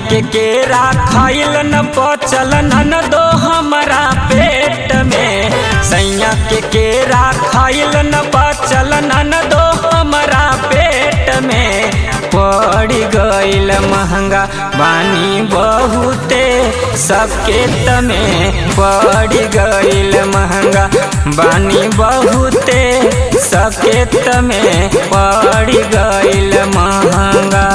के केरा खाइल न पचल न दो हमरा पेट में सैया के केरा खाइल न पचल न दो हमरा पेट में पड़ गइल महंगा बानी बहुते सबके तमे पड़ गइल महंगा बानी बहुते सबके तमे पड़ गइल महंगा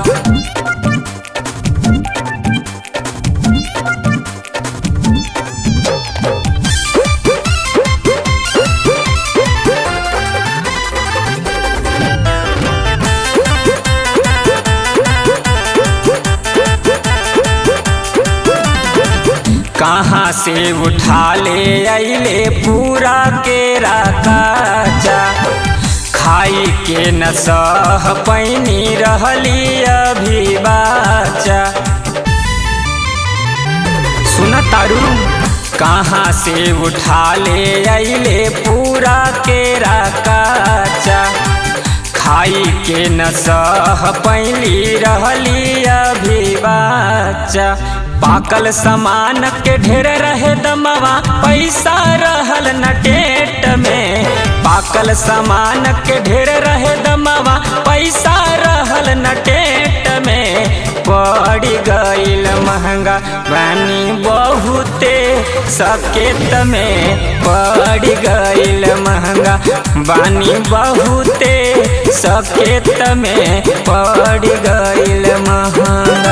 कहाँ से उठा ले अले पूरा केरा काचा खाई के न सह पैनी रहली अभी बाचा सुन तारू कहाँ से उठा ले अले पूरा केरा काचा खाई के न सह पैली रहली अभी बाचा पाकल सामान के ढेर रहे दमवा पैसा रहल न टेट में पाकल सामान के ढेर रहे दमवा पैसा रहल न टेट में पड़ गइल महंगा बानी बहुते सबके तमे पड़ गइल महंगा बानी बहुते सबके तमे पड़ गइल महंगा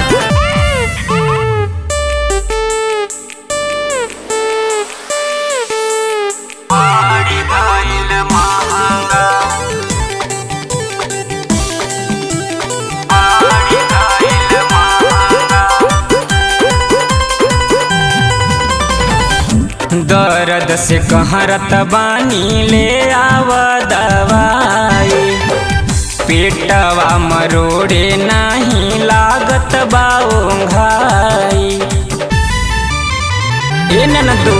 दर्द से कहरत बानी ले आव दवाई पेटवा मरोड़े नाही लागत बाओंघाई ए ननदो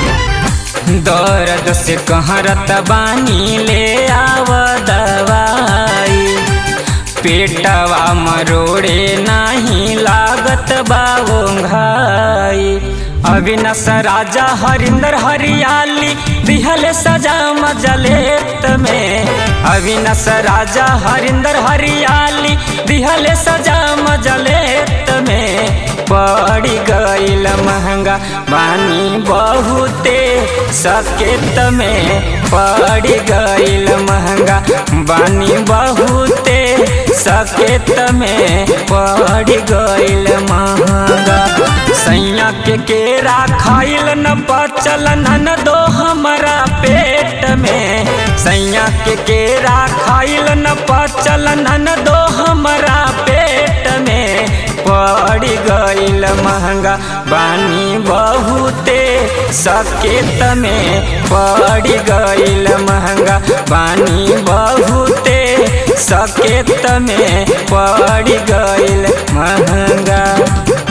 दर्द से कहरत बानी ले आव दवाई पेटवा मरोड़े नाही लागत बाओंघाई अविनाश राजा हरिंदर हरियाली दिहल सजा मजलेत में अविनाश राजा हरिंदर हरियाली दिहल सजा मजलेत में पड़ गइल महंगा बानी बहुते सबके तमे पड़ गइल महंगा बानी बहुते सबके तमे पड़ गइल महंगा सैया के केरा खाइल न पचल न दो हमरा पेट में सैया के केरा खाइल न पचल न दो हमरा पेट में पड़ गइल महंगा बानी बहुते सबके तमे पड़ गइल महंगा बानी बहुते सबके तमे पड़ गइल महंगा